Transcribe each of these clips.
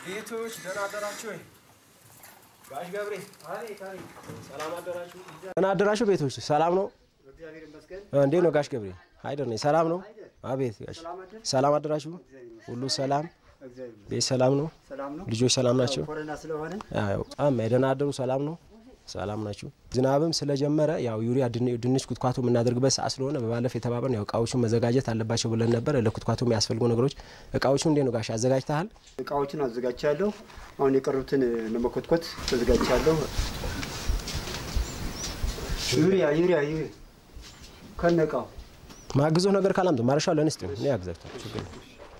ቤቶች ደህና አደራችሁ ወይ? ጋሽ ገብሬ ሰላም አደራችሁ? ደህና አደራችሁ ቤቶች ሰላም ነው? እንዴት ነው ጋሽ ገብሬ? አይደር ነኝ። ሰላም ነው? አቤት ጋሽ ሰላም አደራችሁ? ሁሉ ሰላም ቤት ሰላም ነው? ልጆች ሰላም ናቸው? ኮረና ስለሆነ ያው በጣም ደህና አደሩ። ሰላም ነው? ሰላም ናችሁ? ዝናብም ስለጀመረ ያው ዩሪያ ድን- ድንች ኩትኳቶ የምናደርግበት ሰዓት ስለሆነ በባለፈ የተባበርን ያው እቃዎቹን መዘጋጀት አለባቸው ብለን ነበር። ለኩትኳቶ የሚያስፈልጉ ነገሮች እቃዎቹ እንዴት ነው ጋሽ አዘጋጅተሃል? እቃዎችን አዘጋጅቻለሁ። አሁን የቀሩትን ለመኮትኮት ተዘጋጅቻለሁ። ዩሪያ ዩሪያ ዩሪያ ከነ እቃው ማግዞ ነገር ካላምጡ ማረሻው ለንስጥ እኔ ያግዛቸው ችግር የለም።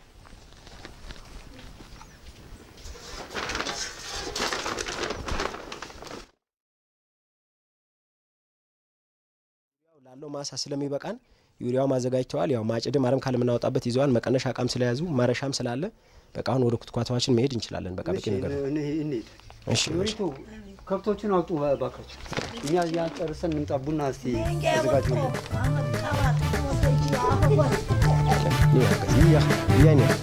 ያው ላለው ማሳ ስለሚበቃን ዩሪያው ማዘጋጅተዋል። ያው ማጭድም አረም ካለ የምናወጣበት ይዘዋል። መቀነሻ እቃም ስለያዙ ማረሻም ስላለ በቃ አሁን ወደ ኩትኳታችን መሄድ እንችላለን። በቃ በቂ ነገር ነው። እንሂድ። እሺ እሺ። ዩሪቱ ከብቶችን አውጡ ባካችሁ። እኛ ያ ጨርሰን እንምጣ። ቡና እስቲ አዘጋጁ። ይያ ይያ ነው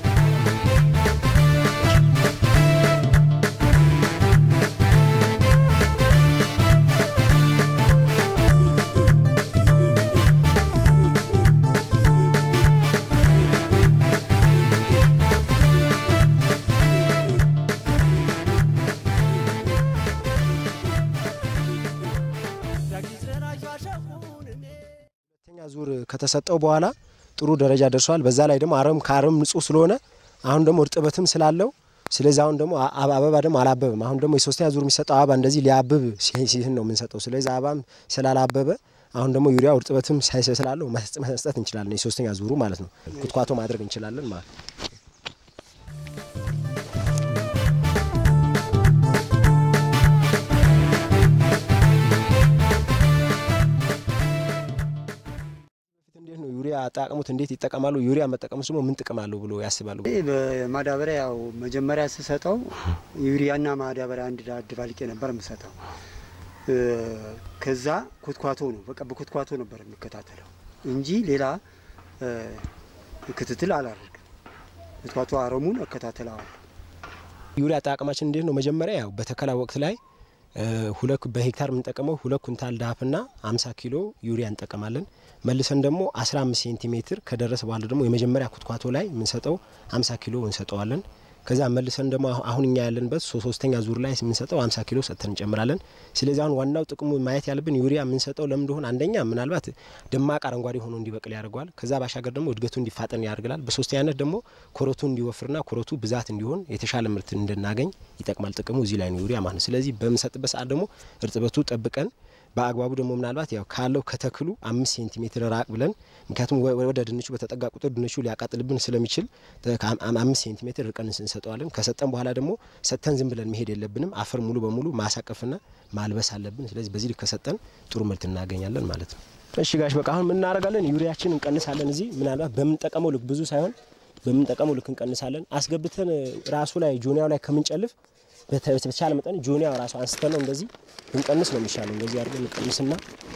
ሁለተኛ ዙር ከተሰጠው በኋላ ጥሩ ደረጃ ደርሷል። በዛ ላይ ደግሞ አረም ከአረም ንጹህ ስለሆነ አሁን ደግሞ እርጥበትም ስላለው ስለዚህ አሁን ደግሞ አ- አበባ ደግሞ አላበበም። አሁን ደግሞ የሶስተኛ ዙር የሚሰጠው አበባ እንደዚህ ሊያብብ ሲ- ሲህን ነው የምንሰጠው። ስለዚህ አበባም ስላላበበ አሁን ደግሞ ዩሪያው እርጥበትም ሳይሰ ስላለው መስጠት መስጠት እንችላለን። የሶስተኛ ዙሩ ማለት ነው ኩትኳቶ ማድረግ እንችላለን ማለት ነው። እንዴት ነው ዩሪያ አጠቃቀሙት? እንዴት ይጠቀማሉ? ዩሪያ መጠቀሙት ደግሞ ምን ጥቅም አለው ብሎ ያስባሉ? ይህ በማዳበሪያ ያው መጀመሪያ ስሰጠው ዩሪያና ማዳበሪያ አንድ አደባልቄ ነበር የምሰጠው። እ፣ ከዛ ኩትኳቶ ነው በቃ በኩትኳቶ ነበር የሚከታተለው እንጂ ሌላ እ፣ ክትትል አላደርግም። ኩትኳቶ አረሙን እከታተለዋለሁ። ዩሪያ አጠቃቀማችን እንዴት ነው? መጀመሪያ ያው በተከላ ወቅት ላይ እ፣ ሁለት በሄክታር የምንጠቀመው ሁለት ኩንታል ዳፕና 50 ኪሎ ዩሪያ እንጠቀማለን። መልሰን ደግሞ 15 ሴንቲሜትር ከደረሰ በኋላ ደግሞ የመጀመሪያ ኩትኳቶ ላይ የምንሰጠው 50 ኪሎ እንሰጠዋለን። ከዛ መልሰን ደግሞ አሁ- አሁን እኛ ያለንበት ሶ- ሶስተኛ ዙር ላይ የምንሰጠው 50 ኪሎ ሰጥተን እንጨምራለን። ስለዚህ አሁን ዋናው ጥቅሙ ማየት ያለብን ዩሪያ የምንሰጠው ለምን እንደሆነ አንደኛ ምናልባት ደማቅ አረንጓዴ ሆኖ እንዲበቅል ያደርገዋል። ከዛ ባሻገር ደግሞ እድገቱ እንዲፋጠን ያደርግላል። በሶስተኛነት ደግሞ ኮረቱ እንዲወፍርና ኮረቱ ብዛት እንዲሆን የተሻለ ምርት እንድናገኝ ይጠቅማል። ጥቅሙ እዚህ ላይ ነው ዩሪያ ማለት ነው። ስለዚህ በምንሰጥበት ሰዓት ደግሞ እርጥበቱ ጠብቀን በአግባቡ ደግሞ ምናልባት ያው ካለው ከተክሉ አምስት ሴንቲሜትር ራቅ ብለን ምክንያቱም ወ- ወደ ድንቹ በተጠጋ ቁጥር ድንቹ ሊያቃጥልብን ስለሚችል ተ- ከአም- አም- አምስት ሴንቲሜትር ርቀን እንሰጠዋለን። ከሰጠን በኋላ ደግሞ ሰጥተን ዝም ብለን መሄድ የለብንም። አፈር ሙሉ በሙሉ ማሳቀፍና ማልበስ አለብን። ስለዚህ በዚህ ልክ ከሰጠን ጥሩ ምርት እናገኛለን ማለት ነው። እሺ ጋሽ በቃ አሁን ምን እናደርጋለን? ዩሪያችን እንቀንሳለን። እዚህ ምናልባት በምንጠቀመው ልክ ብዙ ሳይሆን በምንጠቀመው ልክ እንቀንሳለን። አስገብተን ራሱ ላይ ጆኒያው ላይ ከምንጨልፍ በተ- በተቻለ መጠን ጆኒያው ራሱ አንስተን ነው እንደዚህ ብንቀንስ ነው የሚሻለው። እንደዚህ አድርገን እንቀንስና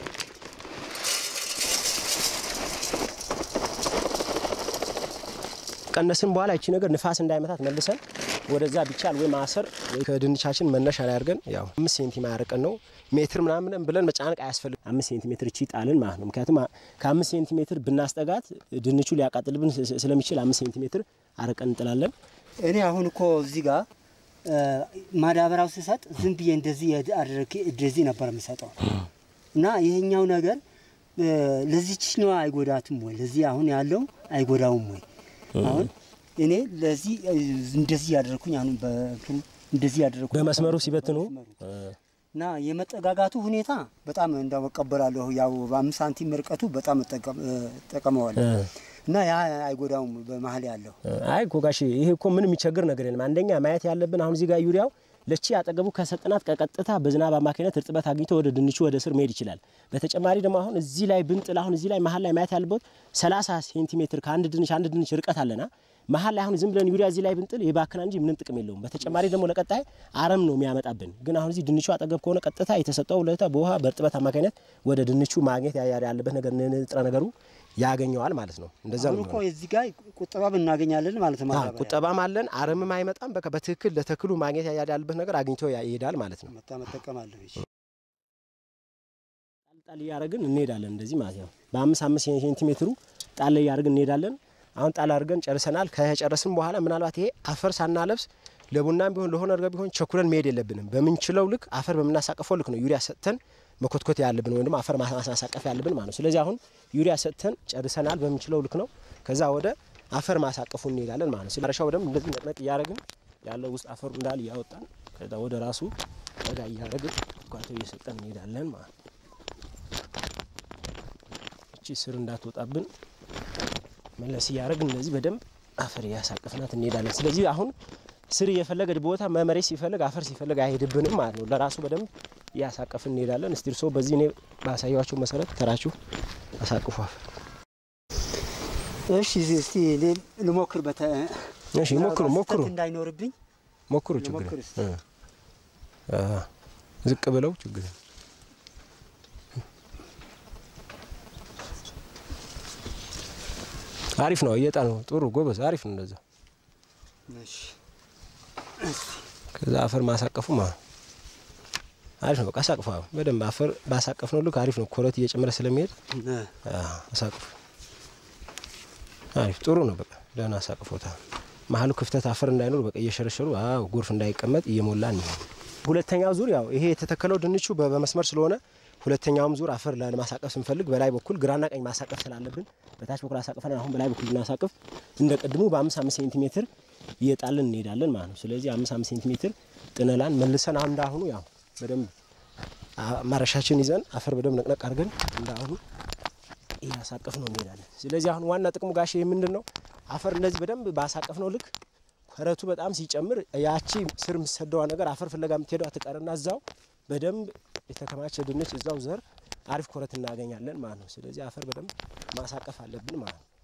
ቀነስን በኋላ ይቺ ነገር ንፋስ እንዳይመታት መልሰን ወደዛ ቢቻል ወይ ማሰር ወይ ከድንቻችን መነሻ ላይ አድርገን ያው አምስት ሴንቲሜትር ያርቀን ነው ሜትር ምናምን ብለን መጫነቅ አያስፈልግ አምስት ሴንቲሜትር እቺ ጣልን ማለት ነው። ምክንያቱም አ- ከአምስት ሴንቲሜትር ብናስጠጋት ድንቹ ሊያቃጥልብን ስ- ስለሚችል አምስት ሴንቲሜትር አርቀን እንጥላለን። እኔ አሁን እኮ እዚህ ጋር እ፣ ማዳበሪያው ስሰጥ ዝም ብዬ እንደዚህ አድርጌ እንደዚህ ነበር የምሰጠው እና ይሄኛው ነገር እ፣ ለዚችኛዋ አይጎዳትም ወይ? ለዚህ አሁን ያለው አይጎዳውም ወይ? አሁን እኔ ለዚህ እ፣ እንደዚህ ያደረኩኝ አሁን በእንትኑ እንደዚህ ያደረኩ በመስመሩ ሲበትኑ እና የመጠጋጋቱ ሁኔታ በጣም እንዳመቀበላለሁ ያው በአምስት ሳንቲም ርቀቱ በጣም እጠቀም- እ፣ እጠቀመዋለሁ እና ያ አይጎዳውም በመሀል ያለው አይ እኮ ጋሽ ይሄ እኮ ምን የሚቸግር ነገር የለም። አንደኛ ማየት ያለብን አሁን እዚህ ጋር ዩሪያው ለቺ አጠገቡ ከሰጥናት ከቀጥታ በዝናብ አማካኝነት እርጥበት አግኝቶ ወደ ድንቹ ወደ ስር መሄድ ይችላል። በተጨማሪ ደግሞ አሁን እዚህ ላይ ብንጥል አሁን እዚህ ላይ መሀል ላይ ማየት ያለበት 30 ሴንቲሜትር ከአንድ ድንች አንድ ድንች ርቀት አለና መሀል ላይ አሁን ዝም ብለን ዩሪያ እዚህ ላይ ብንጥል የባክና እንጂ ምንም ጥቅም የለውም። በተጨማሪ ደግሞ ለቀጣይ አረም ነው የሚያመጣብን። ግን አሁን እዚህ ድንቹ አጠገብ ከሆነ ቀጥታ የተሰጠው ለታ በውሃ በእርጥበት አማካኝነት ወደ ድንቹ ማግኘት ያ- ያ- ያለበት ነገር ንጥረ ነገሩ ያገኘዋል ማለት ነው። እንደዛ አሁን ነው እኮ እዚህ ጋር ቁጠባም እናገኛለን ማለት ነው። አዎ፣ ማዳበሪያ ቁጠባም አለን፣ አረምም አይመጣም። በቃ በትክክል ለተክሉ ማግኘት ያለበት ነገር አግኝቶ ያ- ይሄዳል ማለት ነው። መጣ መጠቀም አለሁ። እሺ ጣል እያደረግን እንሄዳለን እንደዚህ ማለት ነው። በአምስት አምስት ሴንቲሜትሩ ጣል እያደረግን እንሄዳለን። አሁን ጣል አድርገን ጨርሰናል። ከጨረስን በኋላ ምናልባት ይሄ አፈር ሳናለብስ ለቡናም ቢሆን ለሆነ ነገር ቢሆን ቸኩለን መሄድ የለብንም። በምንችለው ልክ አፈር በምናሳቅፈው ልክ ነው ዩሪያ ሰጥተን መኮትኮት ያለብን ወይም ደግሞ አፈር ማሳቀፍ ያለብን ማለት ነው። ስለዚህ አሁን ዩሪያ ሰጥተን ጨርሰናል። በምንችለው ልክ ነው። ከዛ ወደ አፈር ማሳቀፉ እንሄዳለን ማለት ነው። መጨረሻው ደግሞ እንደዚህ ነቅነቅ እያደረግን ያለው ውስጥ አፈሩ እንዳል እያወጣን ከዛ ወደ ራሱ ጠጋ እያደረግን ኳቶ እየሰጠን እንሄዳለን ማለት ነው። እቺ ስር እንዳትወጣብን መለስ እያደረግን እንደዚህ በደንብ አፈር እያሳቀፍናት እንሄዳለን። ስለዚህ አሁን ስር እየፈለገ ቦታ መመሬት ሲፈልግ አፈር ሲፈልግ አይሄድብንም ማለት ነው። ለራሱ በደንብ እያሳቀፍን እንሄዳለን። እስቲ እርስዎ በዚህ እኔ ባሳያችሁ መሰረት ተራችሁ አሳቅፉ አፈር። እሺ እስቲ እኔ ልሞክር። በተ እሺ ሞክሩ ሞክሩ ስህተት እንዳይኖርብኝ ሞክሩ ችግር ልሞክር እስቲ። እ አ ዝቅ ብለው ችግር አሪፍ ነው። እየጣ ነው። ጥሩ ጎበዝ፣ አሪፍ ነው እንደዛ እሺ ከዛ አፈር ማሳቀፉ ማ አሪፍ ነው። በቃ አሳቅፉ። አዎ በደንብ አፈር ባሳቀፍ ነው ልክ አሪፍ ነው። ኮረት እየጨመረ ስለሚሄድ እ አዎ አሳቅፉ። አሪፍ ጥሩ ነው። በቃ ደህና አሳቅፎታ መሀሉ ክፍተት አፈር እንዳይኖር በቃ እየሸረሸሩ አዎ ጎርፍ እንዳይቀመጥ እየሞላን ነው። ሁለተኛው ዙር ያው ይሄ የተተከለው ድንቹ በ- በመስመር ስለሆነ ሁለተኛውም ዙር አፈር ለማሳቀፍ ስንፈልግ በላይ በኩል ግራና ቀኝ ማሳቀፍ ስላለብን በታች በኩል አሳቅፈን አሁን በላይ በኩል ብናሳቅፍ እንደ ቅድሙ በአምስት አምስት ሴንቲሜትር እየጣልን እንሄዳለን ማለት ነው። ስለዚህ አምስት አምስት ሴንቲሜትር ጥነላን መልሰን አሁን እንዳሁኑ ያው በደንብ አ- ማረሻችን ይዘን አፈር በደንብ ነቅነቅ አድርገን እንዳሁኑ እያሳቀፍ ነው እንሄዳለን። ስለዚህ አሁን ዋና ጥቅሙ ጋሽ ይህ ምንድን ነው? አፈር እንደዚህ በደንብ ባሳቀፍ ነው ልክ ኮረቱ በጣም ሲጨምር ያቺ ስር የምትሰደዋ ነገር አፈር ፍለጋ የምትሄደው አትቀርና እዛው በደንብ የተከማቸ ድንች እዛው ዘር አሪፍ ኮረት እናገኛለን ማለት ነው። ስለዚህ አፈር በደንብ ማሳቀፍ አለብን ማለት ነው።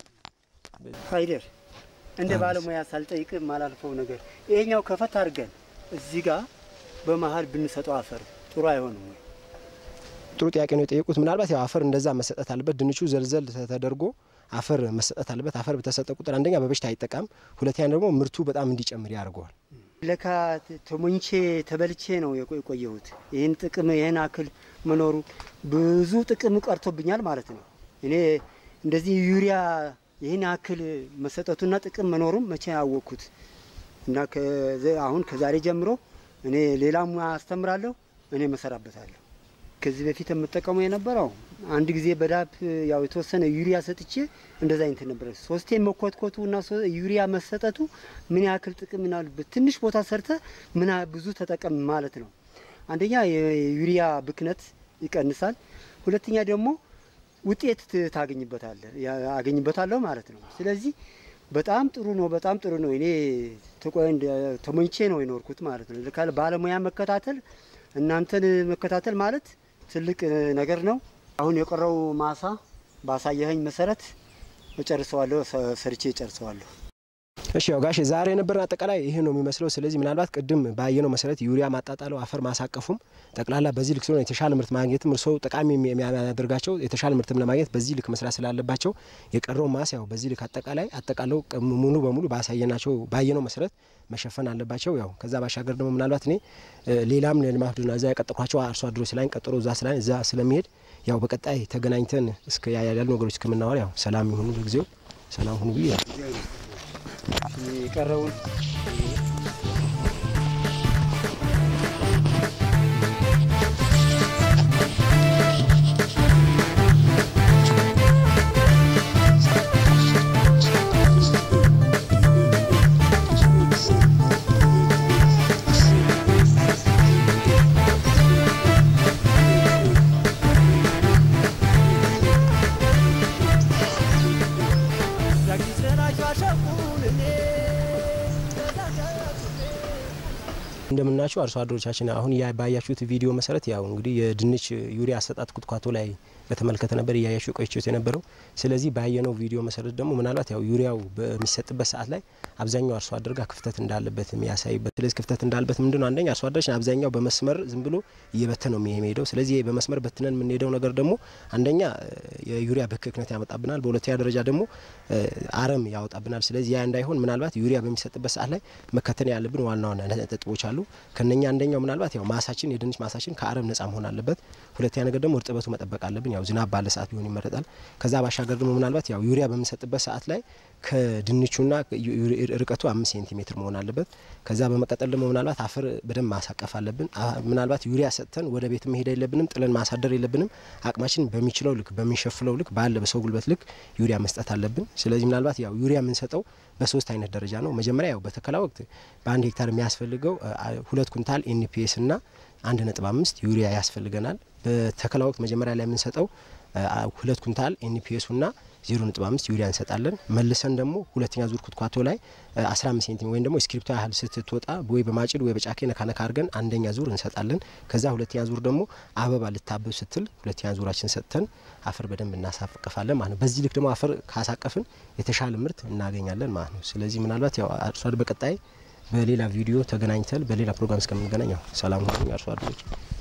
ሀይደር እንደ ባለሙያ ሳልጠይቅ የማላልፈው ነገር ይሄኛው ከፈት አድርገን እዚህ ጋር በመሀል ብንሰጠው አፈር ጥሩ አይሆንም ወይ? ጥሩ ጥያቄ ነው የጠየቁት። ምናልባት ያው አፈር እንደዛ መሰጠት አለበት። ድንቹ ዘልዘል ተደርጎ አፈር መሰጠት አለበት። አፈር በተሰጠ ቁጥር አንደኛ በበሽታ አይጠቃም፣ ሁለተኛ ደግሞ ምርቱ በጣም እንዲጨምር ያደርገዋል። ለካ ተሞኝቼ ተበልቼ ነው የቆ- የቆየሁት። ይህን ጥቅም ይህን አክል መኖሩ ብዙ ጥቅም ቀርቶብኛል ማለት ነው። እኔ እንደዚህ ዩሪያ ይህን አክል መሰጠቱና ጥቅም መኖሩም መቼ ያወቅኩት እና ከዘ- አሁን ከዛሬ ጀምሮ እኔ ሌላ ሙያ አስተምራለሁ፣ እኔ መሰራበታለሁ። ከዚህ በፊት የምጠቀመው የነበረው አንድ ጊዜ በዳፕ ያው የተወሰነ ዩሪያ ሰጥቼ እንደዛ አይነት ነበረ። ሶስቴ መኮትኮቱ እና ሶ- ዩሪያ መሰጠቱ ምን ያክል ጥቅም ናሉበት። ትንሽ ቦታ ሰርተ ምን ያ- ብዙ ተጠቀም ማለት ነው። አንደኛ የዩሪያ ብክነት ይቀንሳል። ሁለተኛ ደግሞ ውጤት ት- ታገኝበታለህ ያ- አገኝበታለሁ ማለት ነው። ስለዚህ በጣም ጥሩ ነው፣ በጣም ጥሩ ነው። እኔ ተቆ- እንደ- ተሞኝቼ ነው የኖርኩት ማለት ነው። ልካ ባለሙያ መከታተል እናንተን መከታተል ማለት ትልቅ እ, ነገር ነው። አሁን የቀረው ማሳ ባሳየኸኝ መሰረት እጨርሰዋለሁ፣ ሰ- ሰርቼ እጨርሰዋለሁ። እሺ ያው ጋሼ ዛሬ የነበረን አጠቃላይ ይህ ነው የሚመስለው። ስለዚህ ምናልባት ቅድም ባየነው መሰረት ዩሪያ ማጣጣለው አፈር ማሳቀፉም ጠቅላላ በዚህ ልክ ስለሆነ የተሻለ ምርት ማግኘትም እርስዎ ጠቃሚ የሚ- የሚያደርጋቸው የተሻለ ምርትም ለማግኘት በዚህ ልክ መስራት ስላለባቸው የቀረው ማስ ያው በዚህ ልክ አጠቃላይ አጠቃለው ቀ- ሙሉ በሙሉ ባሳየናቸው ባየነው መሰረት መሸፈን አለባቸው። ያው ከዛ ባሻገር ደግሞ ምናልባት እኔ እ, ሌላም ለልማት ቡድን እዛ የቀጠርኳቸው አርሶ አደሮች ስላኝ ቀጠሮ እዛ ስላኝ እዛ ስለሚሄድ ያው በቀጣይ ተገናኝተን እስከ ያሉ ነገሮች እስከምናወር ያው ሰላም ይሁኑ ለጊዜው ሰላም ሁኑ ብዬ የቀረውን እንደምናቸው አርሶ አደሮቻችን አሁን ያ ባያችሁት ቪዲዮ መሰረት ያው እንግዲህ የድንች ዩሪያ አሰጣጥ ኩትኳቶ ላይ በተመለከተ ነበር እያያችሁ ቆይቼት የነበረው። ስለዚህ ባየነው ቪዲዮ መሰረት ደግሞ ምናልባት ያው ዩሪያው በሚሰጥበት ሰዓት ላይ አብዛኛው አርሶ አደር ጋር ክፍተት እንዳለበት የሚያሳይበት ስለዚህ ክፍተት እንዳለበት ምንድነው አንደኛ አርሶ አደሮች አብዛኛው በመስመር ዝም ብሎ እየበተነ ነው የሚሄደው። ስለዚህ በመስመር በትነን የምንሄደው ነገር ደግሞ አንደኛ የዩሪያ ብክክነት ያመጣብናል፣ በሁለተኛ ደረጃ ደግሞ አረም ያወጣብናል። ስለዚህ ያ እንዳይሆን ምናልባት ዩሪያ በሚሰጥበት ሰዓት ላይ መከተል ያለብን ዋና ዋና ነጥቦች አሉ። ከነኛ አንደኛው ምናልባት ያው ማሳችን የድንች ማሳችን ከአረም ነጻ መሆን አለበት። ሁለተኛ ነገር ደግሞ እርጥበቱ መጠበቅ አለብን። ያው ዝናብ ባለ ሰዓት ቢሆን ይመረጣል። ከዛ ባሻገር ደግሞ ምናልባት ያው ዩሪያ በምንሰጥበት ሰዓት ላይ ከድንቹና ርቀቱ አምስት ሴንቲሜትር መሆን አለበት። ከዛ በመቀጠል ደግሞ ምናልባት አፈር በደንብ ማሳቀፍ አለብን። ምናልባት ዩሪያ ሰጥተን ወደ ቤት መሄድ የለብንም፣ ጥለን ማሳደር የለብንም። አቅማችን በሚችለው ልክ በሚሸፍለው ልክ ባለ በሰው ጉልበት ልክ ዩሪያ መስጠት አለብን። ስለዚህ ምናልባት ያው ዩሪያ የምንሰጠው በሶስት አይነት ደረጃ ነው። መጀመሪያ ያው በተከላ ወቅት በአንድ ሄክታር የሚያስፈልገው ሁለት ኩንታል ኤንፒኤስ እና አንድ ነጥብ አምስት ዩሪያ ያስፈልገናል። በተከላ ወቅት መጀመሪያ ላይ የምንሰጠው ሁለት ኩንታል ኤንፒኤሱ ና ዜሮ ነጥብ አምስት ዩሪያ እንሰጣለን። መልሰን ደግሞ ሁለተኛ ዙር ኩትኳቶ ላይ አስራ አምስት ሴንቲሜትር ወይም ደግሞ እስክሪፕቶ ያህል ስትትወጣ ወይ በማጭድ ወይ በጫኬ ነካነካ አድርገን አንደኛ ዙር እንሰጣለን። ከዛ ሁለተኛ ዙር ደግሞ አበባ ልታብብ ስትል ሁለተኛ ዙራችን ሰጥተን አፈር በደንብ እናሳቅፋለን ማለት ነው። በዚህ ልክ ደግሞ አፈር ካሳቀፍን የተሻለ ምርት እናገኛለን ማለት ነው። ስለዚህ ምናልባት ያው አርሶ አደር በቀጣይ በሌላ ቪዲዮ ተገናኝተን በሌላ ፕሮግራም እስከምንገናኝ ያው ሰላም ሁኑ አርሶ አደሮች።